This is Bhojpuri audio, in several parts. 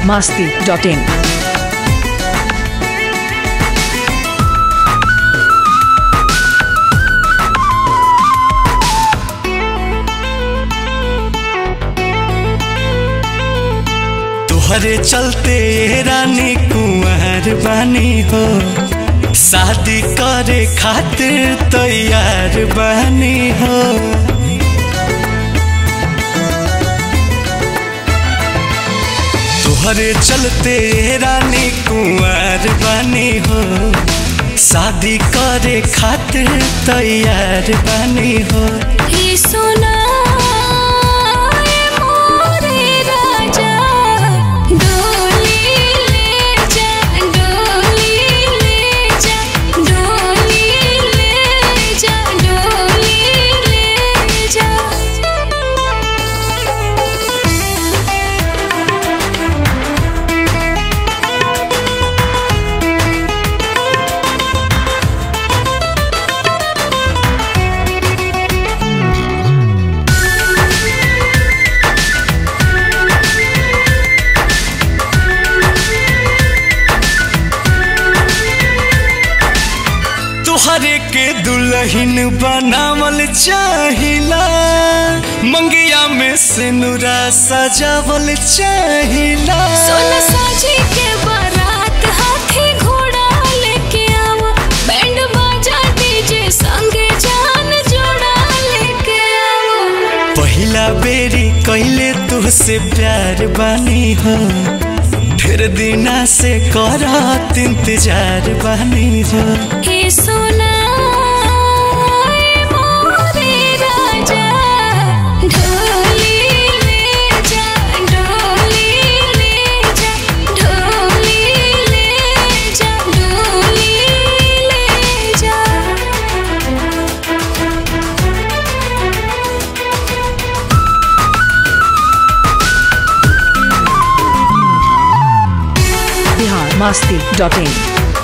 biharmasti.in तुहरे चलते रानी कुंवर बानी हो शादी करे खातिर तैयार बानी हो तुहरे चलते रानी कुंवर बानी हो शादी करे खातिर तैयार बानी हो हे सोना ए मोरे राजा डोली ले जा डोली ले जा डोली ले जा डोली ले जा तुहरे के दुल्हन बनावल चाहिला मंगिया में सिनुरा सजावल चाहिला सोना साजी के बारात हाथी घोड़ा लेके आवा बैंड बाजा डीजे संगे जान जोड़ा लेके आवा पहिला बेरी कैले तुहसे प्यार बानी हो ढेर दिना से करत इंतजार बानी हो हे सोना ए मोरे राजा ढोली ले जा डोली ले जा ढोली ले जा डोली ले जा biharmasti.in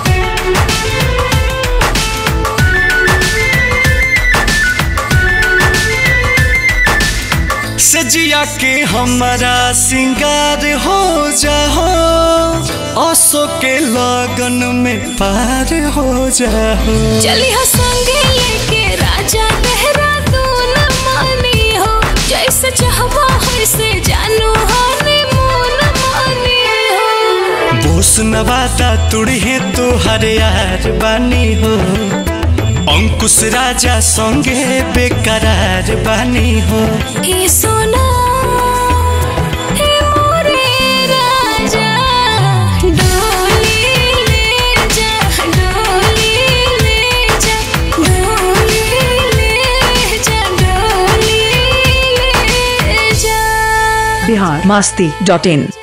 सजिया के हमारा सिंगार हो जाओ असो के लगन में पार हो जाओ चलिया संगे लेके राजा देहरादून मानी हो जैसे चाहवा वैसे जानू हनीमून मानी हो बोस नवादा तुड़े तो हर यार बानी हो अंकुश राजा संगे बेकरार बानी हो हे सोना हे मोरे राजा डोली ले जा डोली ले जा डोली ले जा डोली ले जा biharmasti.in